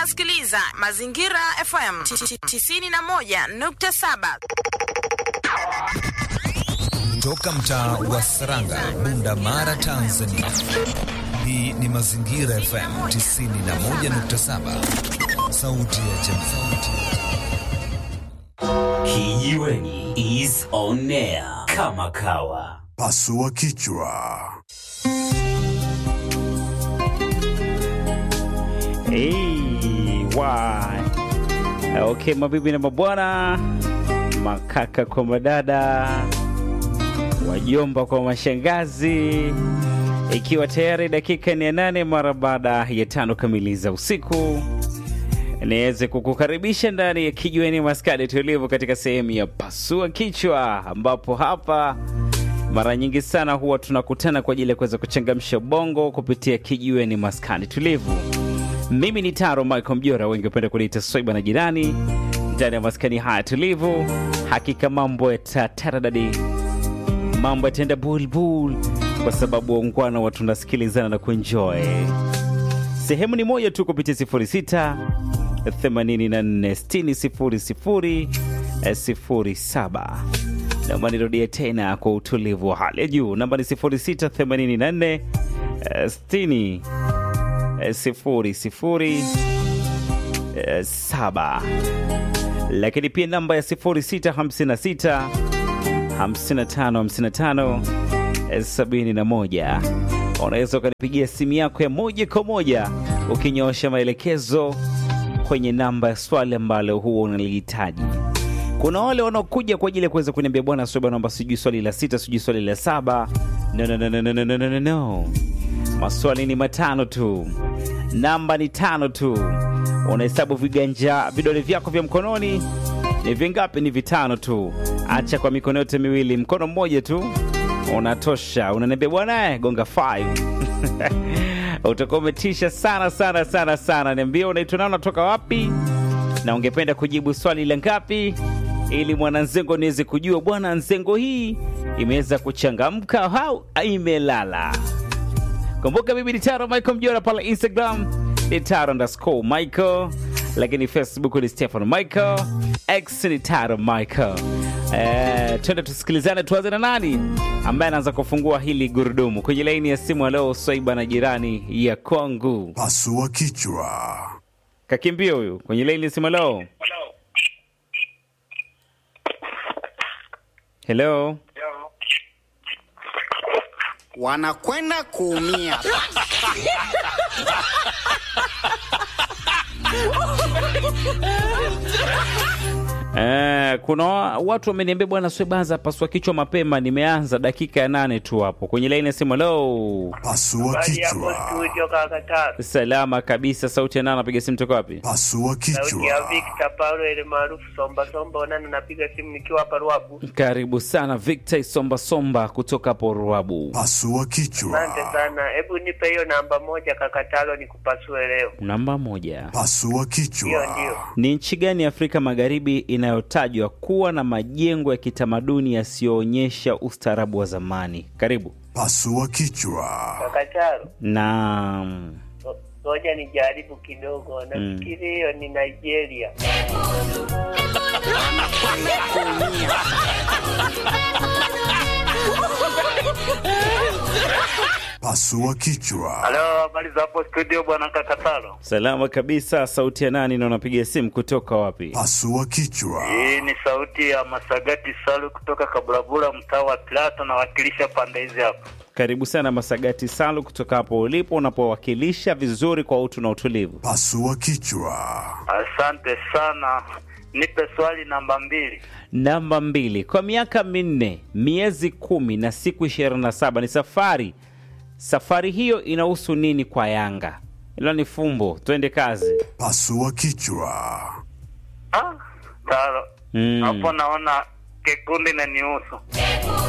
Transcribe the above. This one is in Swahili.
unasikiliza Mazingira FM 91.7. Toka mtaa wa Saranga, Bunda Mara, Tanzania. Hii ni Mazingira FM 91.7, sauti ya jamii. Kijiweni is on air kama kawa. Pasua kichwa. Hey, why? Okay, mabibi na mabwana, makaka kwa madada, wajomba kwa mashangazi, ikiwa tayari dakika ni ya nane mara baada ya tano kamili za usiku, niweze kukukaribisha ndani ya kijiweni maskani tulivu katika sehemu ya pasua kichwa, ambapo hapa mara nyingi sana huwa tunakutana kwa ajili ya kuweza kuchangamsha bongo kupitia kijiweni maskani tulivu. Mimi ni Taro Michael Mjora, wengi wapenda kuniita Swaiba na jirani ndani ya maskani haya tulivu. Hakika mambo yatataradadi, mambo yataenda bulbul, kwa sababu waungwana wa tunasikilizana na kuenjoy. Sehemu ni moja tu kupitia 06 84 60 07. Naomba nirudie tena kwa utulivu wa hali ya juu, namba ni 06 84 60 sifuri sifuri eh, saba lakini pia namba ya sifuri sita hamsini na sita hamsini na tano hamsini na tano eh, sabini na moja unaweza ukanipigia simu yako ya moja kwa moja ukinyoosha maelekezo kwenye namba ya swali ambalo huwa unalihitaji kuna wale wanaokuja kwa ajili ya kuweza kuniambia bwana soba naomba sijui swali la sita sijui swali la saba no, no, no, no, no, no, no, no, no. Maswali ni matano tu, namba ni tano tu. Unahesabu viganja vidole vyako vya mkononi ni vingapi? Ni vitano tu. Acha kwa mikono yote miwili, mkono mmoja tu unatosha. Unaniambia bwana, eh, gonga 5 utakuwa umetisha sana sana sana sana. Niambia unaitwa nani, unatoka wapi, na ungependa kujibu swali la ngapi, ili mwananzengo niweze kujua bwana, nzengo hii imeweza kuchangamka au imelala. Kumbuka mimi ni Taro Michael Mjora pale Instagram ni Taro underscore Michael, lakini Facebook ni Stefan Michael, X ni Taro Michael. Eh, twende tusikilizane, tuanze na nani ambaye anaanza kufungua hili gurudumu kwenye laini ya simu. Leo Swaiba na jirani ya kwangu Pasua kichwa. kakimbia huyu kwenye laini ya simu. Leo hello, wanakwenda kuumia. Eh, kuna wa- watu wameniambia bwana Swebaza, pasua kichwa mapema. Nimeanza dakika ya nane tu hapo kwenye laini ya simu. Hello, Pasua Habari hapo kichwa. studio kaka Taro. salama kabisa. Sauti ya nani? Napiga simu toka wapi? Pasua Sauti ya kichwa. Victor Paulo ile maarufu Somba Somba, onana napiga simu nikiwa hapa Ruabu. Karibu sana Victor Isomba Somba kutoka hapo Ruabu. Pasua Asante kichwa. sana, hebu nipe hiyo namba moja kaka Taro nikupasue leo. Namba moja, Pasua Hiyo kichwa. ndio. ni nchi gani ya Afrika Magharibi inayotajwa kuwa na majengo ya kitamaduni yasiyoonyesha ustaarabu wa zamani? Karibu. Pasua kichwa. Kaka Taro, Naam. ngo- ngoja nijaribu kidogo. Nafikiri hiyo ni Nigeria. Pasua kichwa. Halo, habari za hapo studio bwana Kakatalo. Salama kabisa. Sauti ya nani na unapiga simu kutoka wapi? Pasua kichwa. Hii ni sauti ya Masagati Salu kutoka Kabulabula, mtaa wa Plato, nawakilisha pande hizi hapa. Karibu sana Masagati Salu kutoka hapo ulipo unapowakilisha vizuri kwa utu na utulivu. Pasua kichwa. Asante sana, nipe swali namba mbili. Namba mbili, kwa miaka minne miezi kumi na siku ishirini na saba ni safari. Safari hiyo inahusu nini kwa Yanga? Hilo ni fumbo, twende kazi. Pasua kichwa. Ah, Taro Mm. hapo naona kikundi na niusu